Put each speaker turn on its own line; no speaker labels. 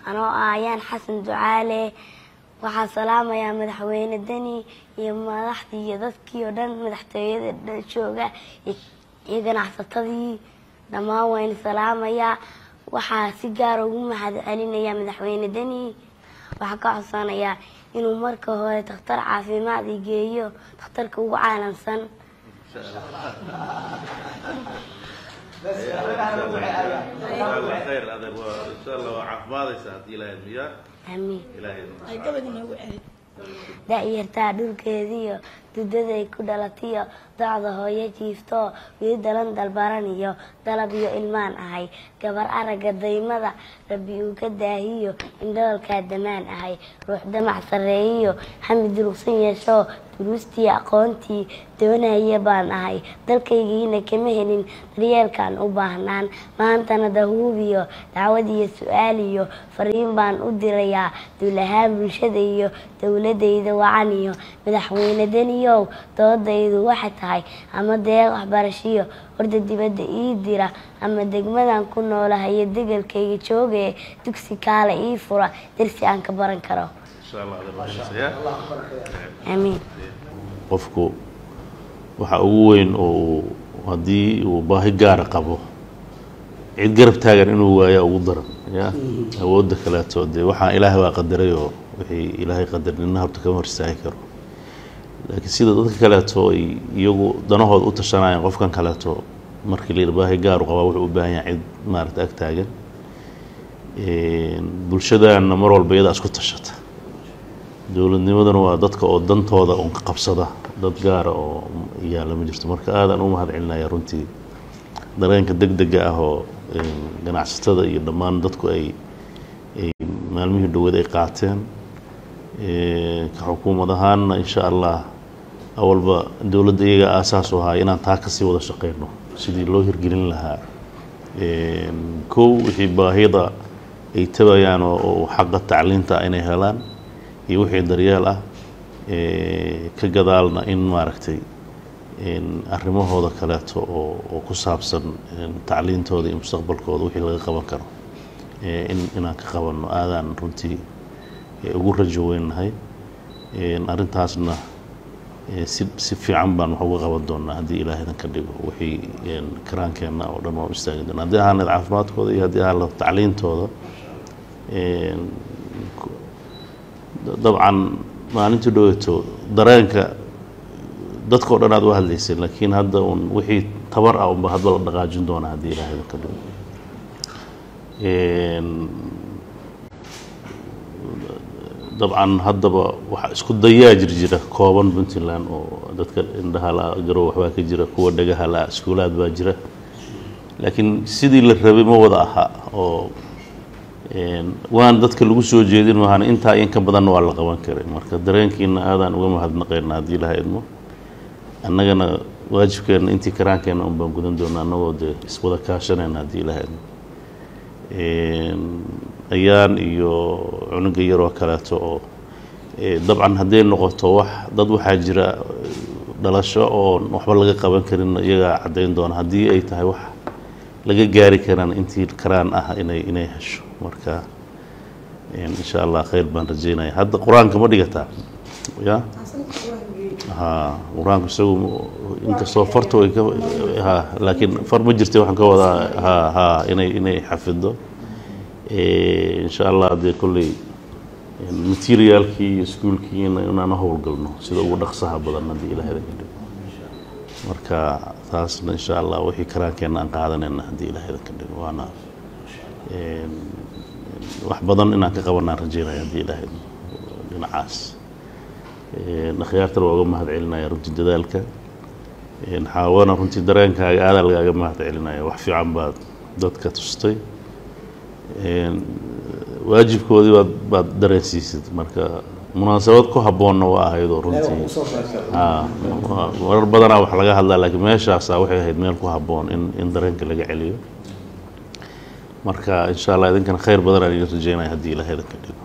anoo ah ayaan xasan ducaale waxaa salaamayaa madaxweyne deni iyo madaxdii iyo dadkii oo dhan madaxtooyada dhan jooga iyo- iyo ganacsatadii dhammaan wayna salaamayaa waxaa si gaara ugu mahad celinayaa madaxweyne deni waxaa ka codsanayaa inuu marka hore takhtar caafimaad i geeyo takhtarka ugu caalamsan
khayr adeer waa insha allah waa caafimaadaysa haddii ilaahay miyaa
aamiin
ilaahay
da-yartaa dhulkeediiyo dudaday ku dhalatiyo docda hooyo jiifto wili dalan dalbaran iyo dalab iyo ilmaan ahay gabar aragga daymada rabbi uu ka daahiyo indhoolkaa damaan ahay ruux damac sarreeyiyo xami durugsan yeesho duruustii aqoontii doonaya baan ahay dalkaygiina kama helin daryeelkaan u baahnaan maantana dahuubiyo dacwad iyo su-aal iyo fariin baan u dirayaa duulahaan bulshada iyo dowladayda wacan iyo madaxweyne deniyow doodaydu waxay tahay ama deeq waxbarashiyo horda dibadda ii dira ama degmadan ku noolahayo degelkayga joogee dugsi kaale ii fura darsi aan ka baran karo
insha allah adeer waa xiisayaa
aamiin
qofku waxa ugu weyn oo uu haddii uu baahi gaara qabo cid garab taagan inuu waayaa ugu daran ya awoodda kaleeto dee waxaa ilaahay waa qadaray oo wixii ilaahay qadar nina horta kama hor istaagi karo laakiin sida dadka kaleeto ay iyagu danahooda u tashanayaan qofkan kaleeto markii la yidhi baahi gaaru qabaa wuxuu u baahan yahay cid maarata ag taagan bulshadaana mar walba iyadaa isku tashata dowladnimaduna waa dadka oo dantooda un ka qabsada dad gaara oo yaalla ma jirto marka aadaan u mahad celinaya runtii dareenka deg dega ah oo ganacsatada iyo dhammaan dadku ay ay maalmihii dhaweed ay qaateen ka xukuumad ahaanna insha allah awalba dowladda iyaga aasaas u ahaa inaan taa kasii wada shaqeyno sidii loo hirgelin lahaa kow wixii baahida ay tabayaan oo xaqa tacliinta inay helaan iyo wixii daryeel ah ka gadaalna in maaragtay arrimahooda kaleeto oo oo ku saabsan tacliintooda iyo mustaqbalkooda wixii laga qaban karo in inaan ka qabanno aadaan runtii ugu rajo weynahay arrintaasna si si fiican baan wax uga qaban doonaa haddii ilaahaydan ka dhigo wixii karaankeenna oo dhan waan u istaagi doonaa haddii ahaaned caafimaadkooda iyo haddii ahaan tacliintooda dabcan maalintii dhaweeto dareenka dadka o dhan aad u hadlaysay laakiin hadda un wixii tabar ah unba hadba la dhaqaajin doonaa haddii ilaahaydan ka dhigo dabcan haddaba waxa isku dayaa jir jira kooban puntland oo dadka indhaha la garow waxbaa ka jira kuwa dhagaha la iskuulaad baa jira laakiin sidii la rabay ma wada aha oo waan dadka lagu soo jeedin maahana intaa in ka badanna waa la qaban karay marka dareenkiina aadaan uga mahadnaqaynaa haddii ilaha idmo annagana waajibkeenna intii karaankeenna un baan gudan doonaa annagoo dee iswada kaashanayna haddii ilaha idmo ayaan iyo cunuga yaroo kaleeto oo dabcan hadday noqoto wax dad waxaa jira dhalasho oo waxba laga qaban karin iyagaa caddayn doona haddii ay tahay wax laga gaari karaan intii karaan ah inay inay hesho marka insha allah khayr baan rajeynaya hadda qur-aanka ma dhigataa ya ha qur-aanku isagu inkastoo farta way ka ha laakiin far ma jirta waxaan ka wadaa ha ha inay inay xafido insha allah dee kolley materiaalkii iyo iskuolkiina inaan howlgalno sida ugu dhaqsaha badan haddii ilaahda ka dhigo marka taasna insha allah wixii karaankeenna aan qaadanayna haddii ilaahda ka dhigo waana wax badan inaan ka qabanaan rajeynaya haddii ilaah dhinacaas akhyaartana waa uga mahad celinaya runtii dadaalka xaawana runtii dareenkaaga aadaa lagaaga mahad celinaya wax fiican baad dadka tustay waajibkoodii baad baad dareensiisid marka munaasabad ku habboonna waa ahaydoo runtii marar badanaa wax laga hadlaa laakiin meeshaasaa waxay ahayd meel ku habboon in in dareenka laga celiyo marka insha allah idinkana khayr badan aan idin rajeynaya haddii ilaah idinka dhigo